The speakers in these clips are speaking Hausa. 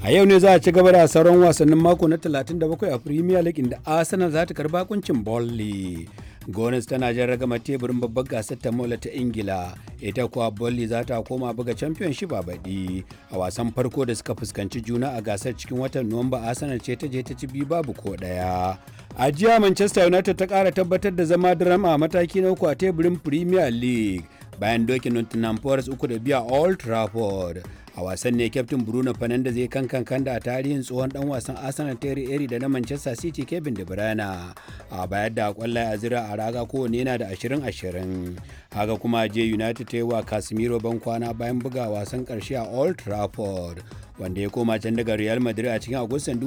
a yau ne za a ci gaba da sauran wasannin mako na 37 a premier league inda arsenal za ta karba kuncin bolly gonis tana jan ragama teburin babbar gasar ta mola ta ingila ita kuwa bolly za ta koma buga championship a baɗi a wasan farko da suka fuskanci juna a gasar cikin watan nuwamba arsenal ce ta je ta ci biyu babu ko ɗaya a jiya manchester united ta ƙara tabbatar da zama drama a mataki na uku a teburin premier league bayan dokin nottingham forest uku da biya old trafford a wasan ne kyaftin bruno fernandes zai kan kan da a tarihin tsohon dan wasan arsenal terry eri da na manchester city kevin de bruyne a bayar da kwallaye a zira a raga kowane yana da 20-20 haka kuma je united ta yi wa casemiro ban kwana bayan buga wasan karshe a old trafford wanda ya koma can daga real madrid a cikin agustan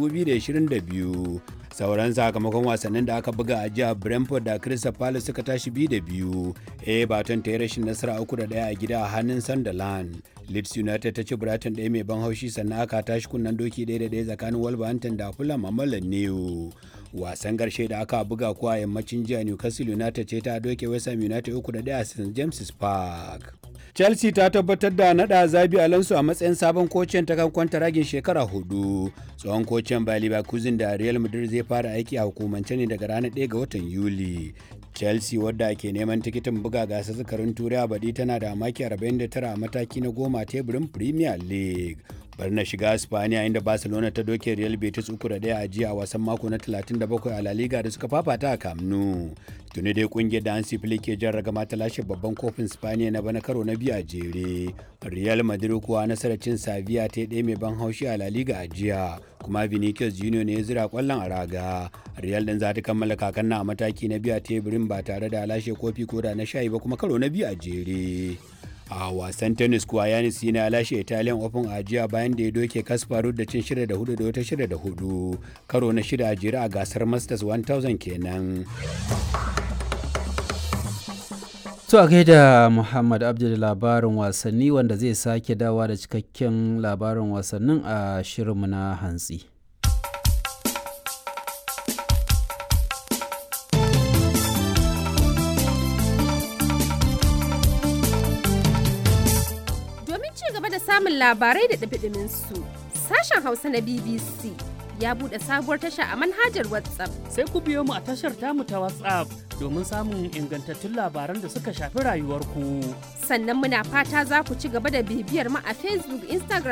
2022 sauran sakamakon wasannin da aka buga a jiya brentford da crystal palace suka tashi biyu da biyu everton ta yi rashin nasara uku da daya a gida a hannun sunderland leeds united ta ci brighton ɗaya mai ban haushi sannan aka tashi kunnen doki ɗaya da ɗaya tsakanin wolverhampton da fulham a mallan new wasan ƙarshe da aka buga kuwa yammacin jiya newcastle united ce ta doke west ham united uku da ɗaya a st james park chelsea ta tabbatar da nada zabi alonso a matsayin sabon kocin ta kan kwanta ragin shekara hudu tsohon kocin bayer leverkusen da real madrid zai fara aiki a hukumance ne daga ranar 1 ga watan yuli chelsea wadda ke neman tikitin buga gasar zakarin turai a baɗi tana da maki 49 a mataki na goma teburin premier league bari na shiga spaniya inda barcelona ta doke real betis uku da daya a jiya a wasan mako na 37 a la liga da suka fafata a camp nou tuni dai kungiyar da hansi flick ke jan ragama ta lashe babban kofin spaniya na bana karo na biyu a jere real madrid kuwa nasarar cin sevilla ta ɗaya mai ban haushi a la liga a jiya kuma vinicius junior ne ya zira kwallon a raga real din za ta kammala kakan na a mataki na biyu a teburin ba tare da lashe kofi ko da na shayi ba kuma karo na biyu a jere a wasan tennis kuwa yanis yana lashe italian open a jiya bayan da ya doke kasparov da cin shida da hudu da wata shida da hudu karo na shida a jere a gasar masters 1000 kenan To a gaida Muhammad Abdul labarin wasanni wanda zai sake dawa da cikakken labarin wasannin a shirinmu na hantsi. Domin ci gaba da samun labarai da ɗabiɗimin su, sashen Hausa na BBC ya buɗe sabuwar tasha a manhajar WhatsApp. Sai ku biyo mu a tashar tamu ta WhatsApp domin samun ingantattun labaran da suka shafi rayuwarku. Sannan muna fata za ku ci gaba da bibiyar mu a Facebook, Instagram